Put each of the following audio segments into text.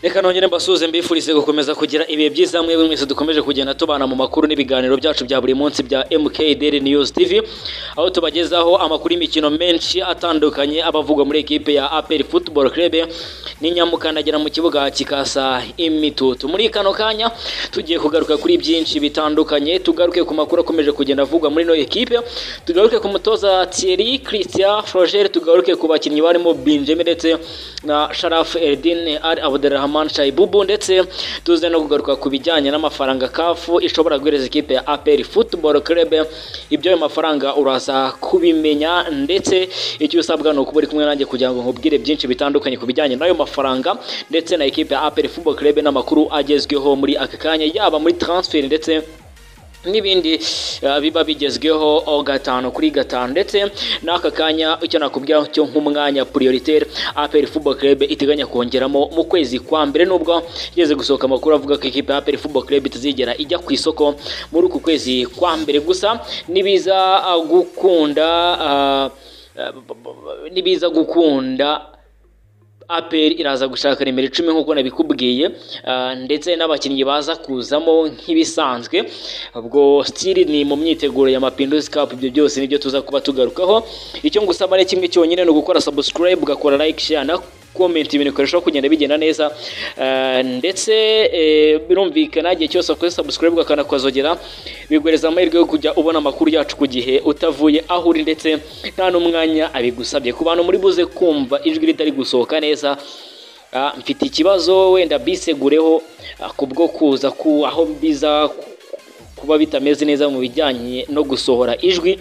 reka nongere mbasuhuze mbifurize gukomeza kugira ibihe byiza mwebwe mwese dukomeje kugenda tubana mu makuru n'ibiganiro byacu bya buri munsi bya MK Daily News TV aho tubagezaho amakuru y'imikino menshi atandukanye abavugwa muri ekipe ya APR Football Club n'inyamukandagira mu kibuga kikasa imitutu muri kano kanya tugiye kugaruka kuri byinshi bitandukanye tugaruke ku makuru akomeje kugenda avugwa muri no ekipe tugaruke ku mutoza Thierry Christian Froger tugaruke ku bakinnyi barimo Benjamin ndetse na Sharaf Eldin Al Abdelrahman Rahman Shaibubu ndetse tuze no kugaruka ku bijyanye n'amafaranga kafu ishobora guhereza ikipe ya APR Football Club ibyo ayo mafaranga uraza kubimenya ndetse icyo usabwa ni ukuba uri kumwe nanjye kugira ngo nkubwire byinshi bitandukanye ku bijyanye n'ayo mafaranga ndetse na ikipe ya APR Football Club n'amakuru agezweho muri aka kanya yaba muri transfer ndetse n'ibindi biba bigezweho gatanu kuri gatanu ndetse n'aka kanya icyo nakubwira cyo nk'umwanya prioritaire APR Football Club iteganya kongeramo mu kwezi kwa mbere nubwo igeze gusohoka amakuru avuga ko ikipe ya APR Football Club itazigera ijya ku isoko muri uku kwezi kwa mbere gusa nibiza gukunda nibiza gukunda APR iraza gushaka nimero icumi nk'uko nabikubwiye ndetse n'abakinnyi baza kuzamo nk'ibisanzwe ubwo stili ni mu myiteguro ya Mapinduzi Cup ibyo byose nibyo tuza kuba tugarukaho icyo ngusaba ni kimwe cyonyine ni ugukora subscribe ugakora like share na komenti ibintu bikarushaho kugenda bigenda neza ndetse birumvikana igihe cyose wakoze subscribe ukanakozogera biguhereza amahirwe yo kujya ubona amakuru yacu ku gihe utavuye aho uri ndetse nta n'umwanya abigusabye ku bantu muri buze kumva ijwi ritari gusohoka neza mfite ikibazo wenda bisegureho kubwo kuza ku aho biza kuba bitameze neza mu bijyanye no gusohora ijwi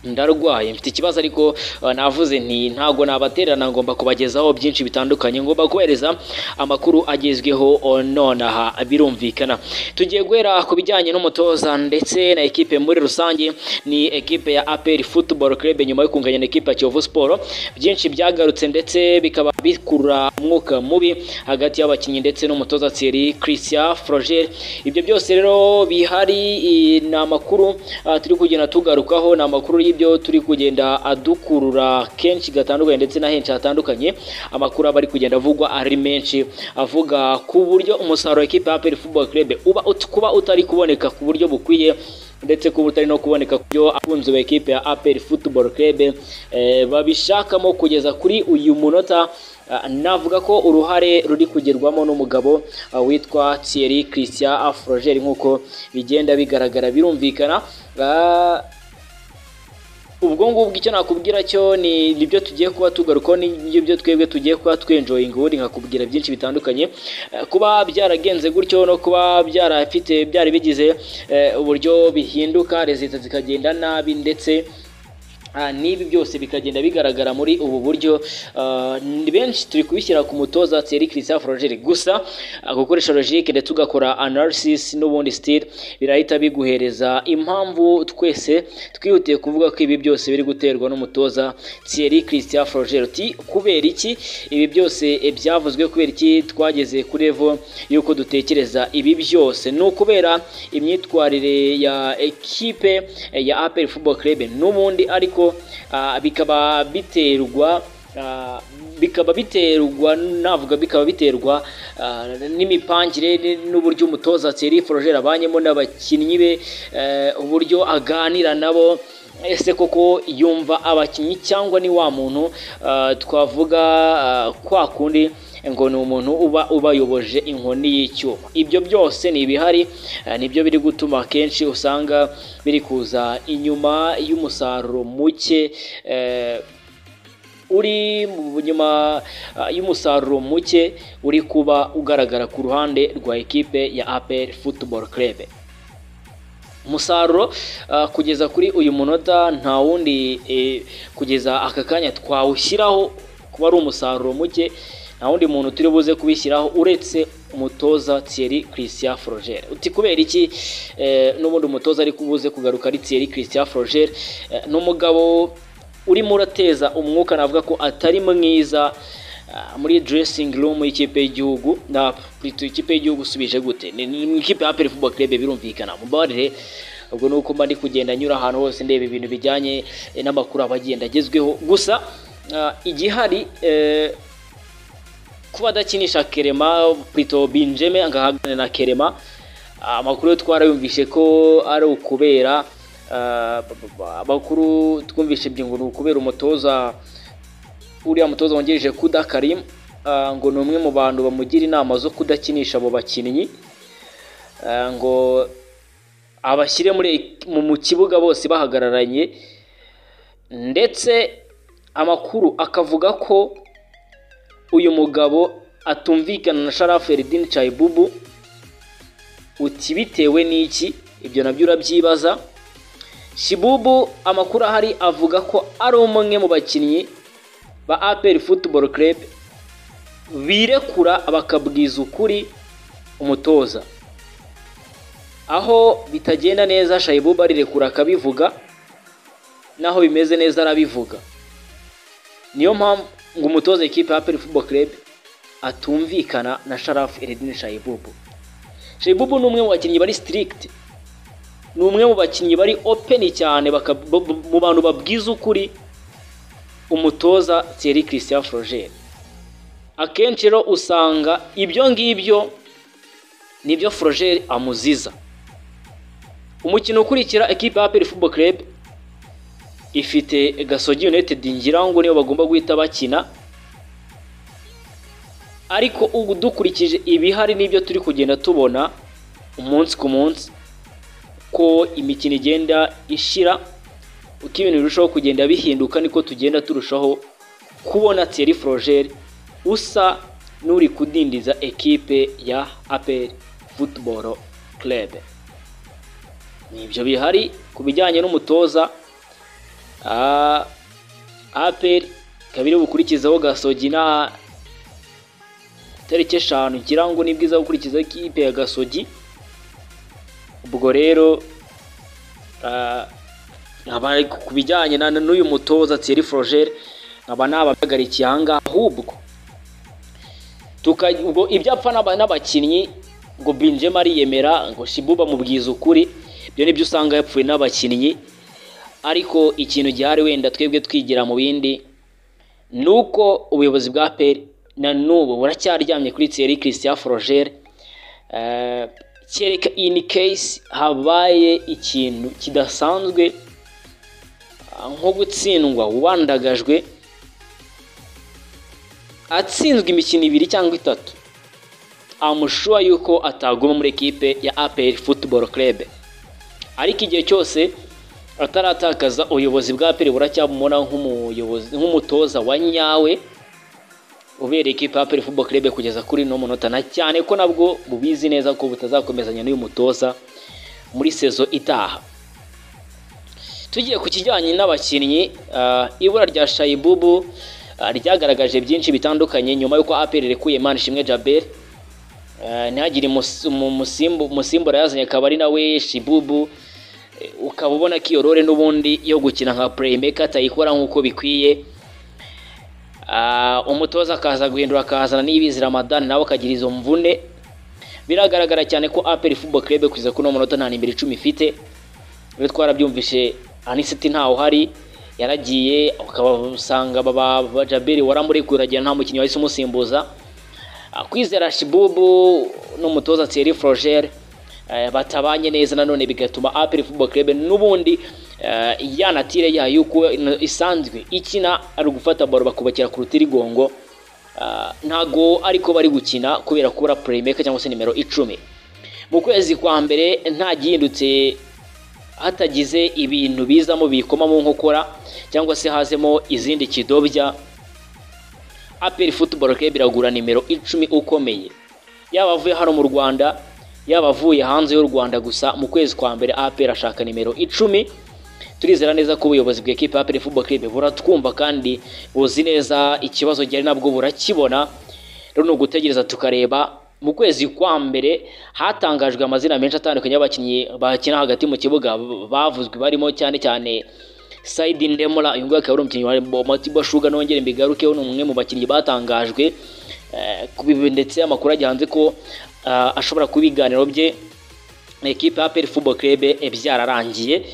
ndarwaye mfite ikibazo ariko navuze nti ntago nabatererana ngomba kubagezaho byinshi bitandukanye ngomba kubahereza amakuru agezweho nonaha birumvikana tugiye guhera ku bijyanye n'umutoza ndetse na ekipe muri rusange ni ekipe ya APR Football Club nyuma yo kunganya na ekipe ya Kiyovu Sport byinshi byagarutse ndetse bikaba bikurura umwuka mubi hagati y'abakinnyi ndetse n'umutoza Thierry Christian Froger ibyo byose rero bihari ni amakuru turi kugenda tugarukaho ni amakuru y'ibyo turi kugenda adukurura kenshi gatandukanye ndetse na henshi hatandukanye amakuru aba ari kugenda avugwa ari menshi avuga ku buryo umusaruro w'ikipe ya APR Football Club uba kuba utari kuboneka ku buryo bukwiye ndetse kuba utari no kuboneka ku byo akunzi ba ekipe ya APR Football Club babishakamo kugeza kuri uyu munota navuga ko uruhare ruri kugerwamo n'umugabo witwa Thierry Christian Afroger nk'uko bigenda bigaragara birumvikana ubwo ngubwo icyo nakubwira cyo ni ibyo tugiye kuba tugarukaho n'ibyo twebwe tugiye kuba twenjoyinga ubundi nkakubwira byinshi bitandukanye kuba byaragenze gutyo no kuba byarafite byari bigize uburyo bihinduka leta zikagenda nabi ndetse n'ibi byose bikagenda bigaragara muri ubu buryo ni benshi turi kubishyira ku mutoza Thierry Christian Froger gusa gukoresha logique ndetse ugakora analysis n'ubundi style birahita biguhereza impamvu twese twihutiye kuvuga ko ibi byose biri guterwa n'umutoza Thierry Christian Froger uti kubera iki ibi byose byavuzwe kubera iki twageze kuri level y'uko dutekereza ibi byose ni ukubera imyitwarire ya ekipe ya APR Football Club n'ubundi ariko bikaba biterwa bikaba biterwa navuga bikaba biterwa n'imipangire n'uburyo umutoza Thierry Froger abanyemo n'abakinnyi be uburyo aganira nabo ese koko yumva abakinnyi cyangwa ni wa muntu twavuga kwa kundi ngo ni umuntu uba ubayoboje inkoni y'icyuma ibyo byose ni ibihari nibyo biri gutuma akenshi usanga biri kuza inyuma y'umusaruro muke uri nyuma y'umusaruro muke uri kuba ugaragara ku ruhande rwa ekipe ya APR Football Club umusaruro kugeza kuri uyu munota nta wundi kugeza aka kanya twawushyiraho kuba ari umusaruro muke nta wundi muntu turi buze kubishyiraho uretse umutoza Thierry Christian Froger uti kubera iki n'ubundi umutoza ari kubuze kugaruka ari Thierry Christian Froger ni umugabo urimo urateza umwuka navuga ko atari mwiza muri dressing room y'ikipe y'igihugu na ikipe y'igihugu usubije gute ni ikipe ya APR Football Club birumvikana mubarire ubwo nuko mba ndi kugenda nyura ahantu hose ndeba ibintu bijyanye n'amakuru abagenda agezweho gusa igihari kuba adakinisha kerema pito binjeme agahagarara na kerema amakuru twarayumvishe ko ari ukubera ah, ba- ba- ba- amakuru twumvishe byingo ni ukubera umutoza uriya mutoza wungirije kuda karimu ah, ngo ni umwe mu bantu bamugira inama zo kudakinisha abo bakinnyi Ah, ngo abashyire muri mu mu kibuga bose bahagararanye ndetse amakuru akavuga ko uyu mugabo atumvikana na Sharafu Eridini Chayibubu uti bitewe n'iki ibyo nabyo urabyibaza Shibubu amakuru ahari avuga ko ari umwe mu bakinnyi ba APR Football Club birekura bakabwiza ukuri umutoza aho bitagenda neza shayibuba arirekura akabivuga n'aho bimeze neza arabivuga niyo mpamvu ngo umutoza ekipe ya Aperi Football Club atumvikana na Sharafu Eredini Shayibubu Shayibubu ni umwe mu bakinnyi bari stirikiti ni umwe mu bakinnyi bari openi cyane baka- bu- bu- mu bantu babwiza ukuri umutoza Thierry Christian Frogere akenshi rero usanga ibyo ngibyo nibyo Frogere amuziza umukino ukurikira ekipe ya APR Football Club ifite Gasogi United ngira ngo niyo bagomba guhita bakina ariko ubu dukurikije ibihari n'ibyo turi kugenda tubona umunsi ku munsi ko imikino igenda ishira uko ibintu birushaho kugenda bihinduka niko tugenda turushaho kubona Thierry Frogere usa n'uri kudindiza ekipe ya APR Football Club ni ibyo bihari ku bijyanye n'umutoza ah, APR ikaba iri bukurikizaho Gasogi na tariki eshanu ngira ngo nibwo iza gukurikizaho ikipe ya Gasogi ubwo rero ah, nkaba ku bijyanye na na- n'uyu mutoza Thierry Frogere nkaba nabahagarikiye ahangaha ahubwo tuka- ubwo ibyapfa n'aba- n'abakinnyi ngo Binjema ariyemera ngo Shibuba mubwiza ukuri ibyo nibyo usanga yapfuye n'abakinnyi ariko ikintu gihari wenda twebwe twigira mu bindi ni uko ubuyobozi bwa peri na n'ubu buracyaryamye kuri Thierry Christian Frogere Eh, kereka in case habaye ikintu kidasanzwe ah, nko gutsindwa wandagajwe atsinzwe imikino ibiri cyangwa itatu amushuwa yuko ataguma muri ekipe ya APR Football Club ariko igihe cyose ataratakaza ubuyobozi bwa APR buracyamubona nk'umuyobozi nk'umutoza wa nyawe ubereye ikipe ya APR Football Club kugeza kuri no munota na cyane ko nabwo bubizi neza ko butazakomezanya n'uyu mutoza muri sezo itaha tugiye ku kijyanye n'abakinnyi ah, ibura rya Shayibubu ah, ryagaragaje byinshi bitandukanye nyuma y'uko APR irekuye Manishimwe Djabel Eh, ntihagire imus- umu- umusimbu- umusimbura yazanye akaba ari nawe shibubu Eh, ukaba ubona ko iyo role n'ubundi yo gukina nka playmaker atayikora nk'uko bikwiye Ah, umutoza akaza guhindura akazana n'ibizi ramadani nawe akagira izo mvune biragaragara cyane ko aperi football club kugeza kuri uno munota nta nimero icumi ifite rero twarabyumvishe anisiti ntawe uhari yaragiye ukabasanga baba ba jaberi waramurekuye uragira nta mukinnyi wahise umusimbuza Ah, kwizera shibubu n'umutoza Thierry Frogere eh, batabanye neza nanone bigatuma APR Football Club n'ubundi eh, ya natire yayo uko ino- isanzwe ikina ari ugufata baro bakubakira ku rutirigongo Ah, ntago ariko bari gukina kubera kubura playmaker cyangwa se nimero icumi mu kwezi kwa mbere nta gihindutse hatagize ibintu bizamo bikoma mu nkokora cyangwa se hazemo izindi kidobya APR Football Club iragura nimero icumi ukomeye yaba avuye hano mu Rwanda yaba avuye hanze y'u Rwanda gusa mu kwezi kwa mbere APR ashaka nimero icumi turizera neza ko ubuyobozi bw'ekipe ya APR Football Club buratwumva kandi buzi neza ikibazo gihari nabwo burakibona rero ni ugutegereza tukareba mu kwezi kwa mbere hatangajwe amazina menshi atandukanye y'abakinnyi bakina hagati mu kibuga bavuzwe barimo cyane cyane Saidi Ndemura uyu nguyu akaba ari umukinnyi wa Matiba Shuga nongere mbigarukeho ni umwe mu bakinnyi batangajwe eh, ku bibi- ndetse amakuru ajya hanze ko ah, ashobora kuba ibiganiro bye na ekipe ya APR Football Club eh, byararangiye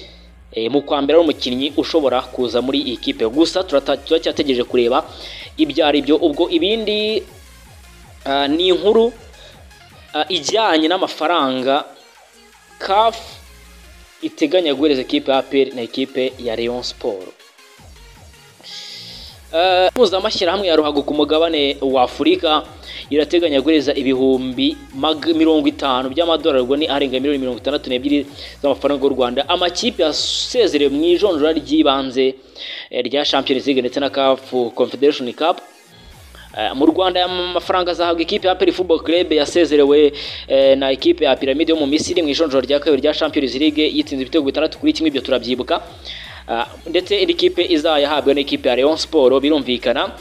Eh, mu kwa mbere ari umukinnyi ushobora kuza muri iyi kipe gusa turata- turacyategereje kureba ibyo ari byo ubwo ibindi Ah, ni inkuru ah, ijyanye n'amafaranga kafu iteganya guhereza ekipe ya APR na ekipe ya Rayon Sport Ah, impuzamashyirahamwe ya ruhago ku mugabane wa afurika irateganya guhereza ibihumbi mag- mirongo itanu by'amadolari ubwo ni arenga miliyoni mirongo itandatu n'ebyiri z'amafaranga y'u rwanda amakipe yasezerewe mu ijonjora ry'ibanze eh, rya champions league ndetse na kafu confederation cup Eh, mu Rwanda aya mafaranga azahabwa ikipe ya Peri Football Club yasezerewe eh, na ikipe ya Pyramide yo mu Misiri mu ijonjoro rya kabiri rya Champions League yitsinze ibitego bitandatu kuri kimwe ibyo turabyibuka Ah, ndetse indi kipe izayahabwa n'ikipe ya Rayon Sport birumvikana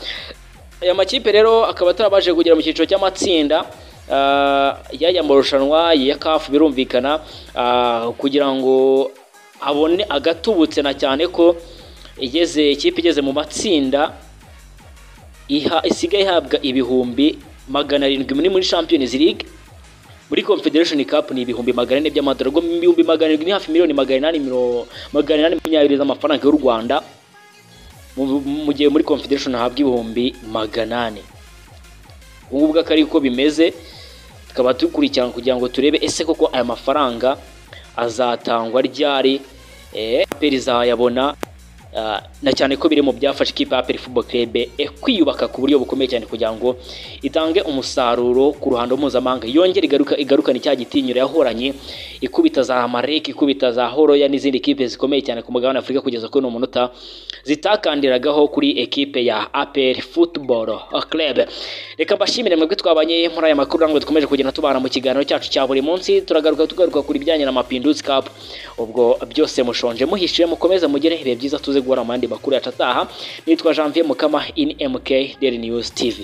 aya makipe rero akaba atarabashije kugera mu cyiciro cy'amatsinda ah, yajya mu marushanwa ya CAF birumvikana ah, kugira ngo abone agatubutse na cyane ko igeze ikipe igeze mu matsinda iha isigaye ihabwa ibihumbi magana arindwi muri muri Champions League muri Confederation Cup ni ibihumbi magana ane by'amadolari ubwo ibihumbi magana arindwi ni hafi miliyoni magana inani miro- magana inani makumyabiri z'amafaranga y'u Rwanda mu- mu gihe muri Confederation hahabwa ibihumbi magana ane ubu ngubu akaba ari uko bimeze tukaba dukurikirana kugira ngo turebe ese koko aya mafaranga azatangwa ryari eh, APR izayabona ah, na cyane ko biri mu byafasha ikipe ya APR Football Club eh, kwiyubaka ku buryo bukomeye cyane kugira ngo itange umusaruro ku ruhando mpuzamahanga yongere igaruka igarukane cya gitinyiro yahoranye ikubita za Marek ikubita za Horoya n'izindi kipe zikomeye cyane ku mugabane wa Afurika kugeza kuri uno munota zitakandiragaho kuri ekipe ya APR Football Club reka mbashimire mwebwe twabanye muri aya makuru ntabwo dukomeje kugenda tubana mu kiganiro cyacu cya buri munsi turagaruka tugaruka ku bijyanye na Mapinduzi Cup ubwo byose mushonje muhishiye mukomeze mugere ibihe byiza tuze guhura mu yandi makuru yacu ataha nitwa Janvier Mukama in MK Daily News TV